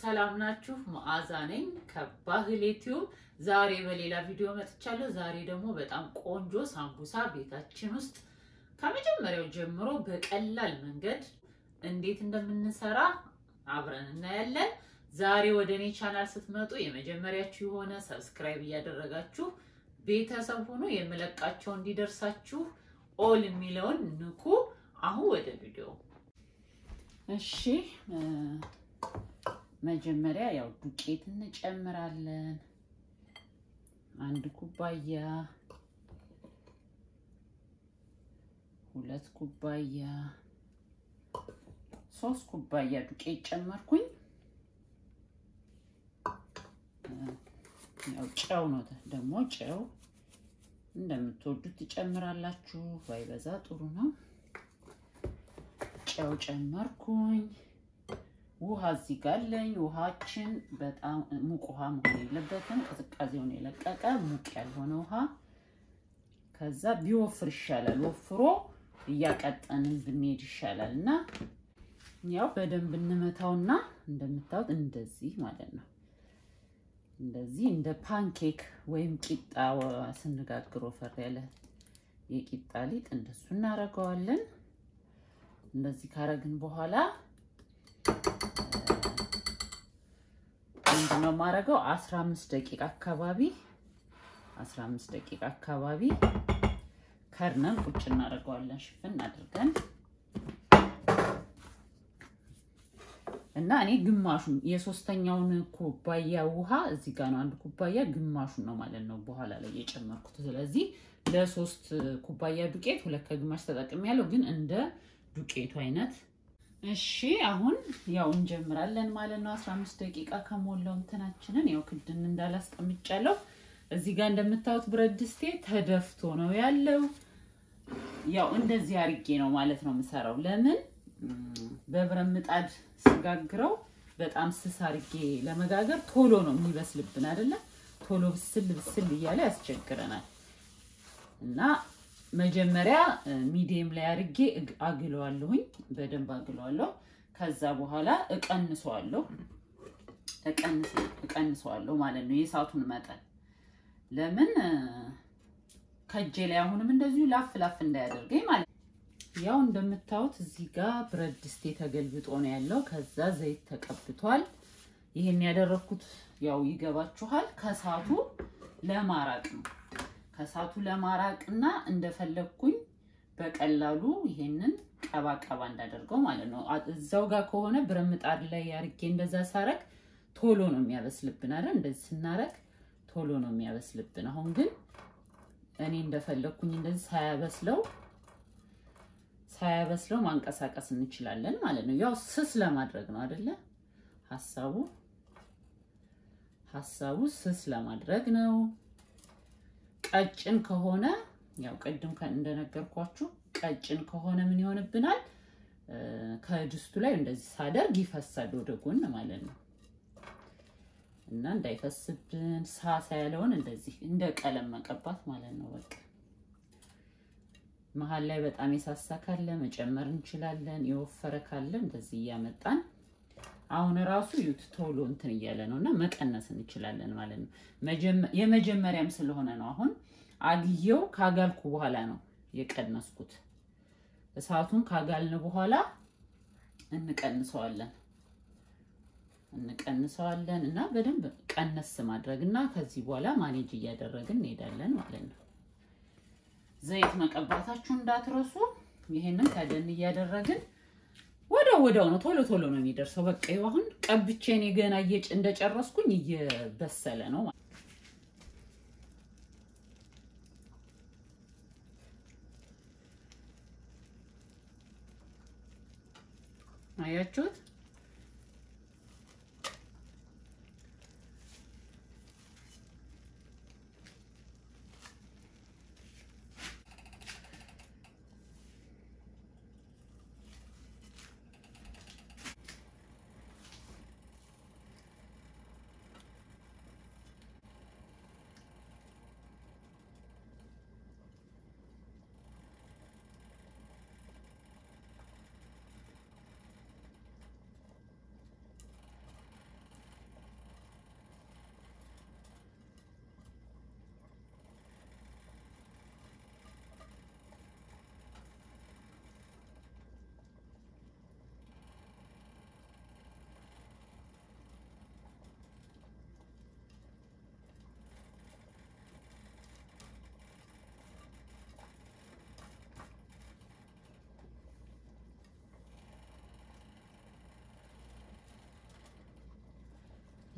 ሰላም ናችሁ? መዓዛ ነኝ ከባህል ዩቲዩብ። ዛሬ በሌላ ቪዲዮ መጥቻለሁ። ዛሬ ደግሞ በጣም ቆንጆ ሳምቡሳ ቤታችን ውስጥ ከመጀመሪያው ጀምሮ በቀላል መንገድ እንዴት እንደምንሰራ አብረን እናያለን። ዛሬ ወደ እኔ ቻናል ስትመጡ የመጀመሪያችሁ የሆነ ሰብስክራይብ እያደረጋችሁ ቤተሰብ ሆኖ የምለቃቸው እንዲደርሳችሁ ኦል የሚለውን ንኩ። አሁን ወደ ቪዲዮ እሺ መጀመሪያ ያው ዱቄት እንጨምራለን። አንድ ኩባያ፣ ሁለት ኩባያ፣ ሶስት ኩባያ ዱቄት ጨመርኩኝ። ያው ጨው ነው ደግሞ ጨው እንደምትወዱት ትጨምራላችሁ። ባይበዛ ጥሩ ነው። ጨው ጨመርኩኝ። ውሃ እዚህ ጋር አለኝ። ውሃችን በጣም ሙቅ ውሃ መሆን የለበትም። ቅዝቃዜውን የለቀቀ ሙቅ ያልሆነ ውሃ። ከዛ ቢወፍር ይሻላል። ወፍሮ እያቀጠንን ብንሄድ ይሻላል እና ያው በደንብ እንመታውና እንደምታዩት እንደዚህ ማለት ነው። እንደዚህ እንደ ፓንኬክ ወይም ቂጣ ስንጋግር ወፈር ያለ የቂጣ ሊጥ እንደሱ እናደርገዋለን። እንደዚህ ካረግን በኋላ ምንድነው የማደርገው? 15 ደቂቃ አካባቢ 15 ደቂቃ አካባቢ ከርነን ቁጭ እናደርገዋለን። ሽፍን አድርገን እና እኔ ግማሹን የሶስተኛውን ኩባያ ውሃ እዚህ ጋር ነው አንድ ኩባያ ግማሹን ነው ማለት ነው በኋላ ላይ የጨመርኩት። ስለዚህ ለሶስት ኩባያ ዱቄት ሁለት ከግማሽ ተጠቅሜያለሁ፣ ግን እንደ ዱቄቱ አይነት እሺ አሁን ያው እንጀምራለን ማለት ነው። 15 ደቂቃ ከሞላው እንትናችንን ያው ክድን እንዳላስቀምጫለሁ። እዚህ ጋር እንደምታዩት ብረት ድስቴ ተደፍቶ ነው ያለው። ያው እንደዚህ አርጌ ነው ማለት ነው የምሰራው። ለምን በብረት ምጣድ ስጋግረው በጣም ስስ አርጌ ለመጋገር ቶሎ ነው የሚበስልብን አይደለ? ቶሎ ብስል ብስል እያለ ያስቸግረናል እና መጀመሪያ ሚዲየም ላይ አድርጌ አግለዋለሁኝ። በደንብ አግለዋለሁ። ከዛ በኋላ እቀንሰዋለሁ እቀንሰዋለሁ ማለት ነው የእሳቱን መጠን። ለምን ከእጄ ላይ አሁንም እንደዚሁ ላፍ ላፍ እንዳያደርገኝ ማለት ነው። ያው እንደምታዩት እዚህ ጋር ብረት ድስቴ ተገልብጦ ነው ያለው። ከዛ ዘይት ተቀብቷል። ይሄን ያደረኩት ያው ይገባችኋል ከእሳቱ ለማራቅ ነው ከእሳቱ ለማራቅ እና እንደፈለግኩኝ በቀላሉ ይሄንን ቀባ ቀባ እንዳደርገው ማለት ነው። እዛው ጋር ከሆነ ብረት ምጣድ ላይ አርጌ እንደዛ ሳረግ ቶሎ ነው የሚያበስልብን አይደል? እንደዚህ ስናረግ ቶሎ ነው የሚያበስልብን። አሁን ግን እኔ እንደፈለግኩኝ እንደዚህ ሳያበስለው ሳያበስለው ማንቀሳቀስ እንችላለን ማለት ነው። ያው ስስ ለማድረግ ነው አይደለ? ሀሳቡ ሀሳቡ ስስ ለማድረግ ነው። ቀጭን ከሆነ ያው ቅድም እንደነገርኳችሁ ቀጭን ከሆነ ምን ይሆንብናል? ከድስቱ ላይ እንደዚህ ሳደርግ ይፈሳል ወደ ጎን ማለት ነው። እና እንዳይፈስብን ሳሳ ያለውን እንደዚህ እንደ ቀለም መቀባት ማለት ነው። በቃ መሀል ላይ በጣም የሳሳ ካለ መጨመር እንችላለን። የወፈረ ካለ እንደዚህ እያመጣን አሁን ራሱ ዩት ቶሎ እንትን እያለ ነው እና መቀነስ እንችላለን ማለት ነው። የመጀመሪያም ስለሆነ ነው። አሁን አግየው ካጋልኩ በኋላ ነው የቀነስኩት። እሳቱን ካጋልን በኋላ እንቀንሰዋለን እንቀንሰዋለን እና በደንብ ቀነስ ማድረግ እና ከዚህ በኋላ ማኔጅ እያደረግን እንሄዳለን ማለት ነው። ዘይት መቀባታችሁ እንዳትረሱ። ይሄንን ከደን እያደረግን ወዲያው ወዲያው ነው ቶሎ ቶሎ ነው የሚደርሰው። በቃ ይኸው አሁን ቀብቼ እኔ ገና እየጭ እንደጨረስኩኝ እየበሰለ ነው ማለት አያችሁት?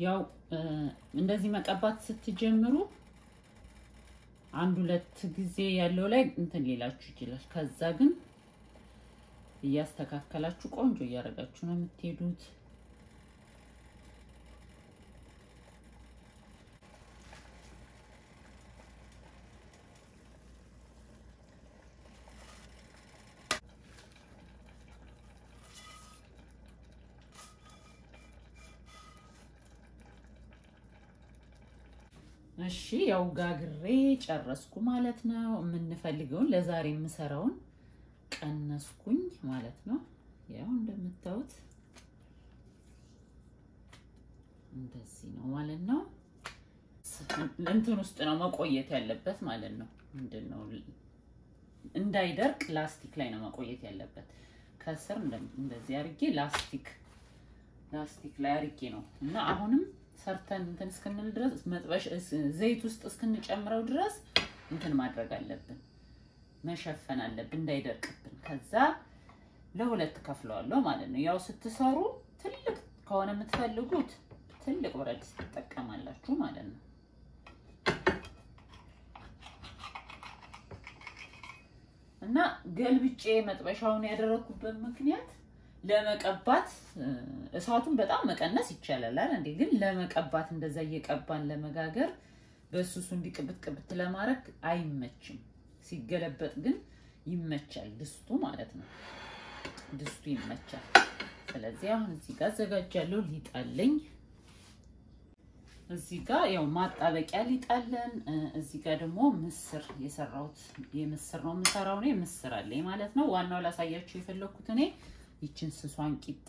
ያው እንደዚህ መቀባት ስትጀምሩ አንድ ሁለት ጊዜ ያለው ላይ እንትን ሊላችሁ ይችላል። ከዛ ግን እያስተካከላችሁ ቆንጆ እያደረጋችሁ ነው የምትሄዱት። እሺ ያው ጋግሬ ጨረስኩ ማለት ነው። የምንፈልገውን ለዛሬ የምሰራውን ቀነስኩኝ ማለት ነው። ያው እንደምታዩት እንደዚህ ነው ማለት ነው። እንትን ውስጥ ነው መቆየት ያለበት ማለት ነው። ምንድን ነው እንዳይደርቅ ላስቲክ ላይ ነው መቆየት ያለበት። ከስር እንደዚህ አርጌ ላስቲክ ላስቲክ ላይ አርጌ ነው እና አሁንም ሰርተን እንትን እስክንል ድረስ መጥበሽ ዘይት ውስጥ እስክንጨምረው ድረስ እንትን ማድረግ አለብን፣ መሸፈን አለብን እንዳይደርቅብን። ከዛ ለሁለት ከፍለዋለሁ ማለት ነው። ያው ስትሰሩ ትልቅ ከሆነ የምትፈልጉት ትልቅ ብረት ድስት ትጠቀማላችሁ ማለት ነው። እና ገልብጬ መጥበሻውን ያደረኩበት ምክንያት ለመቀባት እሳቱን በጣም መቀነስ ይቻላል እንዴ! ግን ለመቀባት እንደዛ እየቀባን ለመጋገር በሱሱ እንዲቅብት ቅብት ለማድረግ አይመችም። ሲገለበጥ ግን ይመቻል፣ ድስቱ ማለት ነው። ድስቱ ይመቻል። ስለዚህ አሁን እዚህ ጋር አዘጋጃለሁ። ሊጣለኝ እዚህ ጋር ያው ማጣበቂያ ሊጣለን። እዚህ ጋር ደግሞ ምስር የሰራሁት የምስር ነው የምሰራው እኔ ምስር አለኝ ማለት ነው። ዋናው ላሳያችሁ የፈለኩት እኔ ይችን ስሷን ቂጣ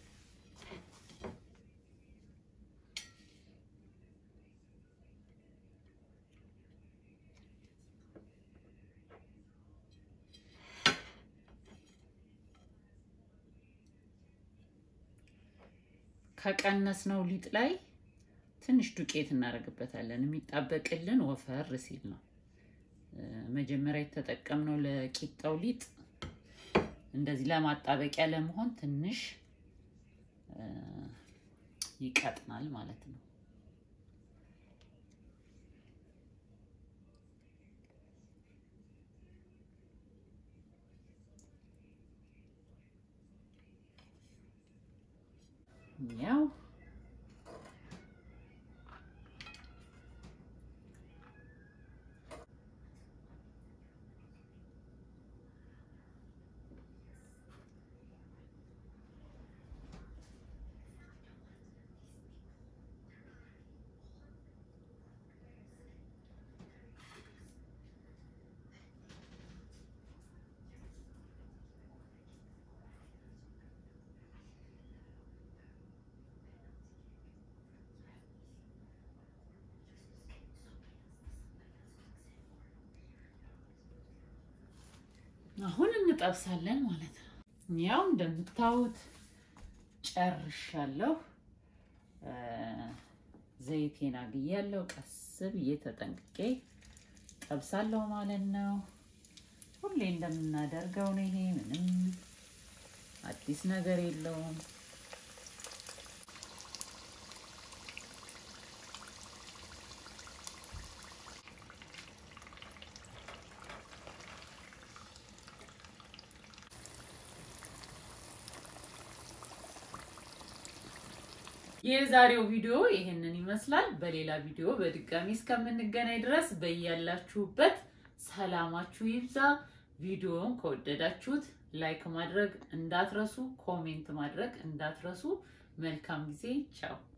ከቀነስነው ሊጥ ላይ ትንሽ ዱቄት እናደርግበታለን። የሚጣበቅልን ወፈር ሲል ነው። መጀመሪያ የተጠቀምነው ለቂጣው ሊጥ እንደዚህ ለማጣበቂያ ለመሆን ትንሽ ይቀጥናል ማለት ነው። ያው አሁን እንጠብሳለን ማለት ነው። ያው እንደምታዩት ጨርሻለሁ። ዘይቴን አግያለሁ። ቀስ ብዬ ተጠንቅቄ ጠብሳለሁ ማለት ነው። ሁሌ እንደምናደርገው ነው። ይሄ ምንም አዲስ ነገር የለውም። የዛሬው ቪዲዮ ይህንን ይመስላል። በሌላ ቪዲዮ በድጋሚ እስከምንገናኝ ድረስ በያላችሁበት ሰላማችሁ ይብዛ። ቪዲዮውን ከወደዳችሁት ላይክ ማድረግ እንዳትረሱ፣ ኮሜንት ማድረግ እንዳትረሱ። መልካም ጊዜ። ቻው